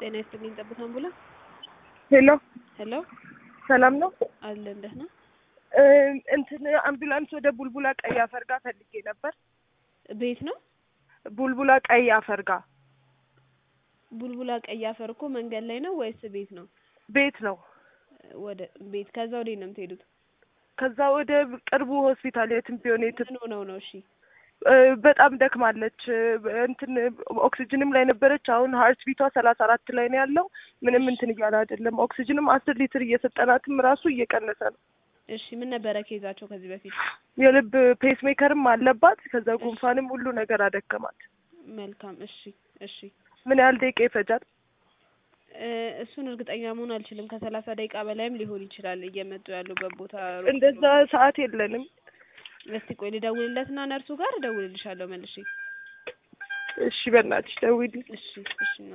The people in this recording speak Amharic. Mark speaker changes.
Speaker 1: ጤና ይስጥልኝ ጠብታ አምቡላንስ
Speaker 2: ሄሎ
Speaker 1: ሄሎ
Speaker 2: ሰላም ነው?
Speaker 1: አለን ደህና
Speaker 2: እ እንትን አምቡላንስ ወደ ቡልቡላ ቀይ አፈር ጋር ፈልጌ ነበር።
Speaker 1: ቤት ነው
Speaker 2: ቡልቡላ ቀይ አፈር ጋር
Speaker 1: ቡልቡላ ቀይ አፈር እኮ መንገድ ላይ ነው ወይስ ቤት ነው
Speaker 2: ቤት ነው።
Speaker 1: ወደ ቤት ከዛ ወዴት ነው የምትሄዱት
Speaker 2: ከዛ ወደ ቅርቡ ሆስፒታል የትም ቢሆን የትም
Speaker 1: ምን ሆነው ነው እሺ
Speaker 2: እ በጣም ደክማለች። እ እንትን ኦክሲጅንም ላይ ነበረች። አሁን ሀርት ቢቷ ሰላሳ አራት ላይ ነው ያለው። ምንም እንትን እያለ አይደለም። ኦክሲጅንም አስር ሊትር እየሰጠናትም ራሱ እየቀነሰ ነው።
Speaker 1: እሺ ምን ነበረ ኬዛቸው ከዚህ በፊት
Speaker 2: የልብ ፔስ ሜከርም አለባት። ከዛ ጉንፋንም ሁሉ ነገር አደከማት።
Speaker 1: መልካም እሺ እሺ
Speaker 2: ምን ያህል ደቂቃ ይፈጃል?
Speaker 1: እ እሱን እርግጠኛ መሆን አልችልም ከሰላሳ ደቂቃ በላይም ሊሆን ይችላል እየመጡ ያሉበት ቦታ ሩቅ
Speaker 2: እንደዛ ሰዓት የለንም።
Speaker 1: እስቲ ቆይ ልደውልለትና ነርሱ ጋር እደውልልሻለሁ መልሼ
Speaker 2: እሺ በእናትሽ ደውዪልኝ።
Speaker 1: እሺ እሺ